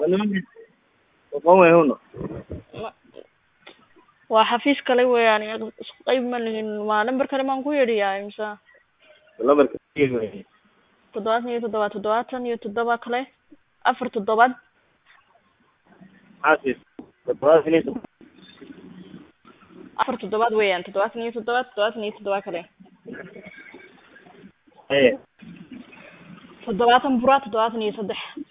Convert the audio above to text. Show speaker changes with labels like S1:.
S1: nimankii oqon way huno
S2: Ma- waa xafiis kale weeyaan isku qayb ma lihin waa number kale maan ku yedhiyaa mise
S1: lambarka
S2: toddobaatan iyo toddoba toddobaatan iyo toddoba kale afar toddobaad
S1: xaafis toddobaatan iyo toddoba
S2: afar toddobaad weeyaan toddobaatan iyo toddoba toddobaatan iyo toddoba kale
S1: haye
S2: toddobaatan bura toddobaatan iyo saddex